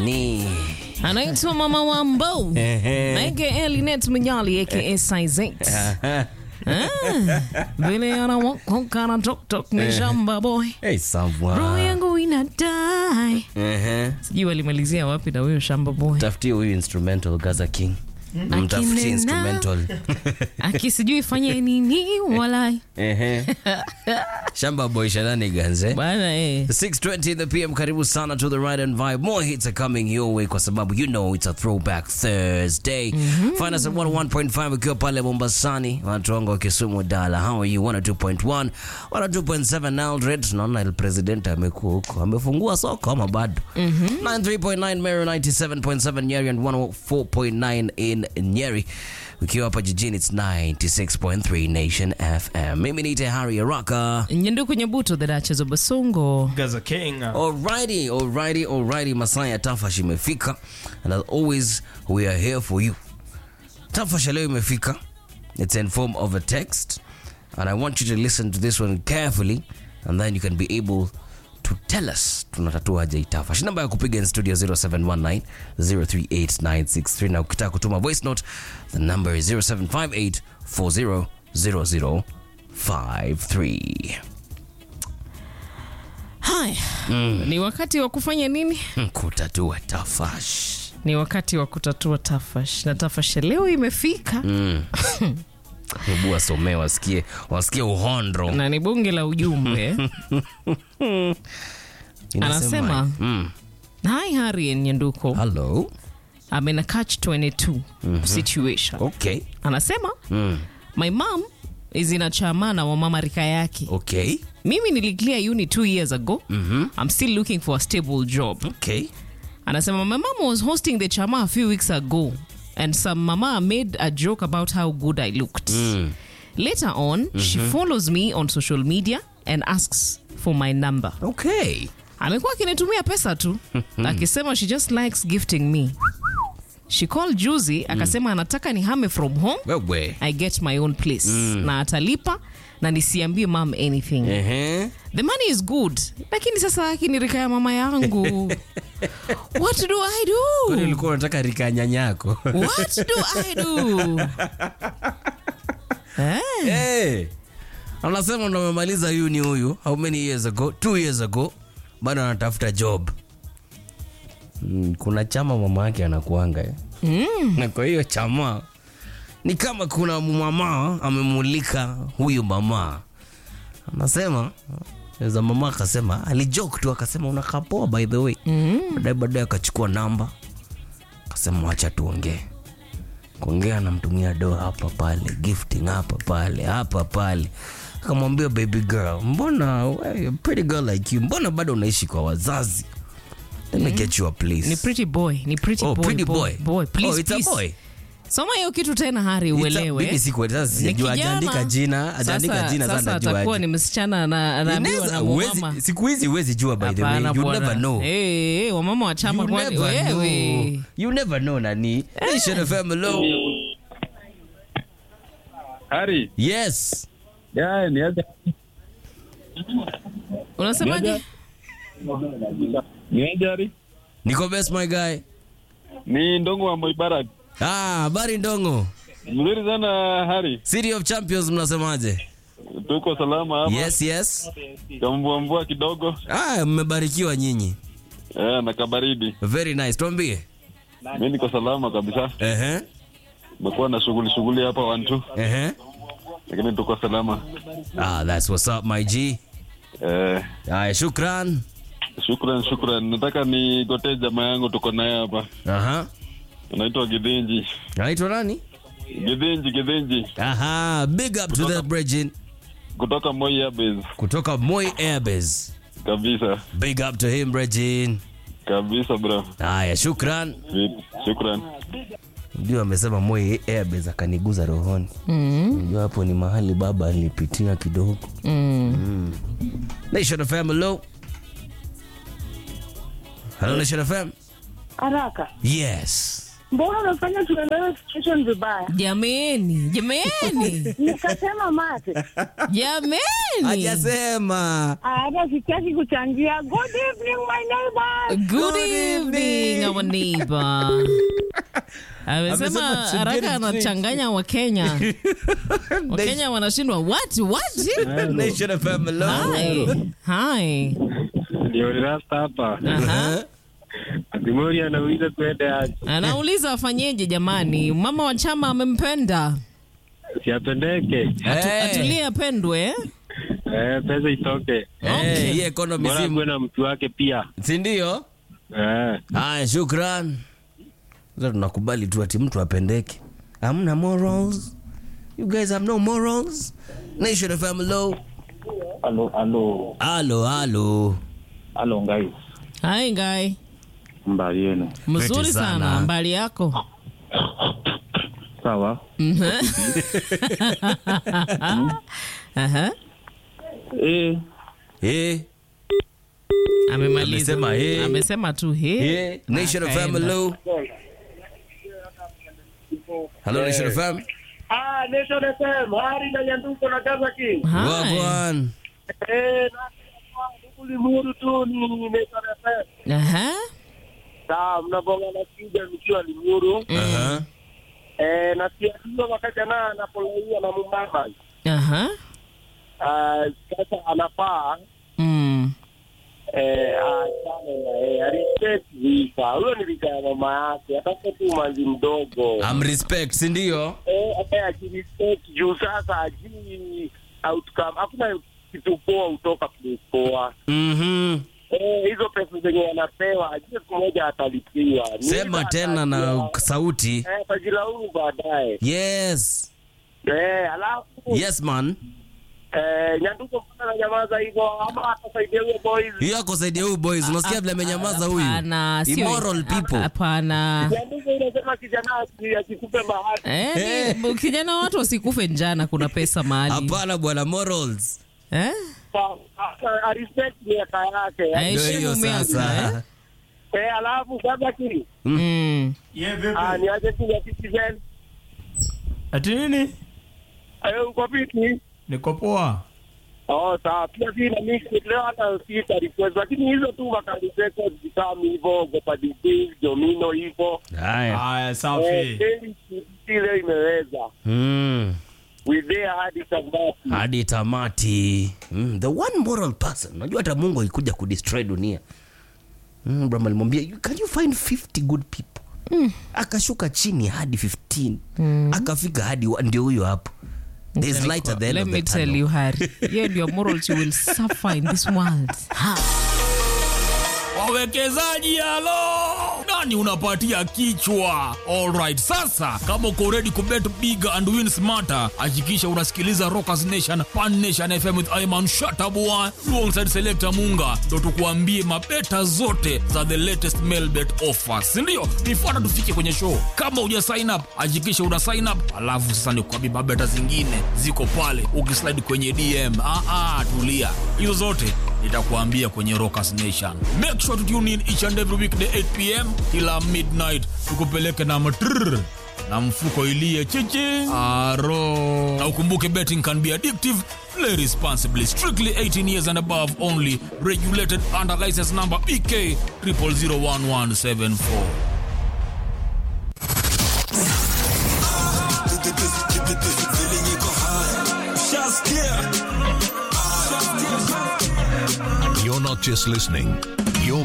nani? anaitwa Mama Wambo Ehe. aka Linet Mnyali aka Size 8 vile anawakoka na tok tok ni shamba boy Hey, roho sawa. yangu inadai Ehe. sijui walimalizia wapi na huyo shamba boy Tafutie huyu instrumental Gaza King. Mtafutie Akinena. instrumental. aki sijui fanye nini walai Ehe. Shamba boy shenanigans eh? bana eh 6:20 in the PM karibu sana to the right and vibe more hits are coming your way kwa sababu you know it's a throwback Thursday find us at 101.5 ukiwa pale Mombasani watu wangu wa Kisumu Dala how are you 102.1 102.7 Eldred naona el president amekuwa huko amefungua soko ama bado 93.9 Meru 97.7 Nyeri and 104.9 in Nyeri ukiwa hapa jijini it's 96.3 Nation FM mimi ni Harry Araka nyendu kwenye buto the Duchess of Basongo Gaza King. Alrighty, alrighty, alrighty. Masaa ya Tafash imefika and as always we are here for you. Tafash ya leo imefika. It's in form of a text and I want you to listen to this one carefully and then you can be able to tell us tunatatua aje hii Tafash. Namba ya kupiga in studio 0719 038963 na ukitaka kutuma voice note the number is 0758 400053. haya ni wakati wa kufanya nini Kutatua Tafash. ni wakati wa kutatua tafash na tafash ya leo imefika Hebu wasomee wasikie, wasikie uhondro. na ni bunge la ujumbe Inasema, anasema- mm, hi Harry and Nyanduko hello. I'm in a catch 22 situation Okay. anasema Mm, my mom is in a chamana wa mama rika yake okay. mimi niliclear uni two years ago i'm still looking for a stable job Okay. anasema my mom was hosting the chama a few weeks ago and some mama made a joke about how good i looked later on she follows me on social media and asks for my number Okay. amekuwa akinitumia pesa tu akisema she just likes gifting me she called juzi akasema anataka nihame from home Wewe. i get my own place na atalipa na nisiambie mam anything Ehe. the money is good lakini sasa akinirika ya mama yangu what do i Kwani do ulikuwa unataka rika nyanyako? what do i do eh? Hey. Anasema ndo amemaliza uni huyu how many years ago? Two years ago. Bado anatafuta job. Mm, kuna chama mama yake anakuanga eh? na kwa hiyo chama ni kama kuna mama amemulika huyu mama anasema za mama akasema alijoke tu akasema unakaa poa by the way baadaye baadaye akachukua namba akasema wacha tuongee kuongea anamtumia do hapa pale gifting hapa pale hapa pale akamwambia baby girl mbona we, pretty girl like you mbona bado unaishi kwa wazazi let me get you a place ni pretty boy ni pretty oh, boy, pretty boy. boy. Please, oh, it's please. a boy soma hiyo kitu tena hari It's a- uelewe mimi siku- sasa Ni sijajua, kijana. hajaandika jina hajaandika Sasa- jina sasa sasa atakuwa najuaje. ni msichana na- anaambiwa Inaweza- na huwezi- mama siku hizi huwezi jua by the way Hapana you bwana. never know Eh, eh, wamama wa chama you kwani never know wewe you never know nani Nation FM hello Hari, yes ya ni aje? unasemaje Ni aje Hari? niko best my guy Ni Ndongo wa Moibarak. ah habari ndongo Mzuri sana Hari. city of champions mnasemaje Tuko salama hapa. yes yes Kamvua mvua kidogo. ah mmebarikiwa nyinyi Eh, na kabaridi. very nice tuambie Mimi niko salama kabisa. ehe Nimekuwa na shughuli shughuli hapa one two, ehe lakini tuko salama. ah that's what's up my g Eh, haya shukran shukran shukran. Nataka nigotee jamaa yangu tuko naye hapa. aha Anaitwa Gidhinji. anaitwa nani Gidhinji Gidhinji aha big up to the bridging kutoka Moi Airways. kutoka Moi Airbase Kabisa. big up to him Bridging Kabisa bro. haya shukran Vipi? Shukran. ndio amesema Moi Airbase akaniguza rohoni ndio hapo ni mahali baba alipitia kidogo mm. Nation FM hello hello Nation FM Haraka. yes mbona unafanya tuelewe situation vibaya? jameni jameni Nikasema mate, jameni hajasema hata sitaki kuchangia. Good evening my neighbors. good Good evening evening. our neighbor amesema Amesema to get haraka a drink. anachanganya wakenya wakenya wanashindwa what what Nation FM, hello. hi hi Ndio rasta hapa. Aha. Atimori anauliza twende aje. anauliza afanyeje jamani mama wa chama amempenda Siapendeke. Hey. atulie apendwe eh? Eh, pesa itoke. Hey, hii economy Bora si- akuwe na mtu wake pia. si ndio? Eh. Haya, shukran. Sasa tunakubali tu ati mtu apendeke. Hamna morals. You guys have no morals. Nation FM, hello. Halo, halo, Halo, halo. halo guys. hai ngai Mbali yenu. mzuri Pete sana. sana mbali yako Sawa. Mhm. Aha. Eh, Eh, amemaliza Amesema, eh. amesema tu he eh. Nation FM, Akaenda. hello. Hello, Nation FM. Ah, Nation FM, Hari na Nyanduko na Gaza King. Hi. Wagwan. Eh, na Limuru tu ni Nation FM. Aha. Sawa, mnabonga na kija nikiwa Limuru. Aha. Eh, na siajua wakati ana anapolaia na mumama. Aha. Ah, sasa anafaa Mm. eh, achane na yeye. Respect visa. Huyo ni visa ya mama yake. Ataka tu manzi mdogo. I'm respect, si ndio? eh, hata akirespect juu sasa ajui outcome. Hakuna kitu poa hutoka place poa. Mhm. Eh, hizo pesa zenye anapewa ajue siku moja atalipiwa. Ni Sema hivyo tena na atajua, sauti. eh, atajilaumu baadaye. Yes. Eh, alafu Yes man. eh, Nyanduko mbona ananyamaza hivyo ama atasaidia huyo boys? Hiyo ako saidia huyu boys. Unasikia vile amenyamaza huyu? Hapana, sio- Immoral people. Hapana. Nyanduko unasema kijana asi- asikupe bahati. Eh, ni- kijana watu wasikufe njana kuna pesa mahali Hapana bwana morals. eh? Sa- a- a- respect miaka yake. Eh, Ndio Heshimu hiyo miaka, sasa. Eh, alafu sasa kili Mm. ah, ni aje tu ya citizen Ati nini? eh, uko vipi? Niko poa. Oh, sawa. Pia si na mix leo hata sita request, lakini hizo tu makali records kama hivyo Gopa Disease, Domino hivyo. Haya. Haya, Eh, safi. kweli si leo imeweza. Mm. We there hadi sabati. Hadi tamati. Mm. The one moral person. Unajua hata Mungu alikuja kudestroy dunia. Mm, Abraham alimwambia, "You- can you find 50 good people? Akashuka chini hadi 15. Akafika hadi wa- ndio huyo hapo. There's light at the end Let of me the tell tunnel. you, Harry. Hiyo ndio morals you will suffer in this world. Ha. wawekezaji halo nani unapatia kichwa alright sasa kama uko ready kubet big and win smarter hakikisha unasikiliza rockers nation pan nation fm with iman shatabua alongside selector munga ndo tukuambie mabeta zote za the latest mailbet offers sindio nifuata tufike kwenye show kama uja sign up hakikisha una sign up alafu sasa nikuambie mabeta zingine ziko pale ukislide kwenye dm ah, ah, tulia hizo zote nitakuambia kwenye rockers nation make sure to tune in each and every weekday 8 pm kila midnight tukupeleke na matrrr na mfuko ilie chichi aro na ukumbuke betting can be addictive play responsibly strictly 18 years and above only regulated under license number bk 0001174 You're not just listening,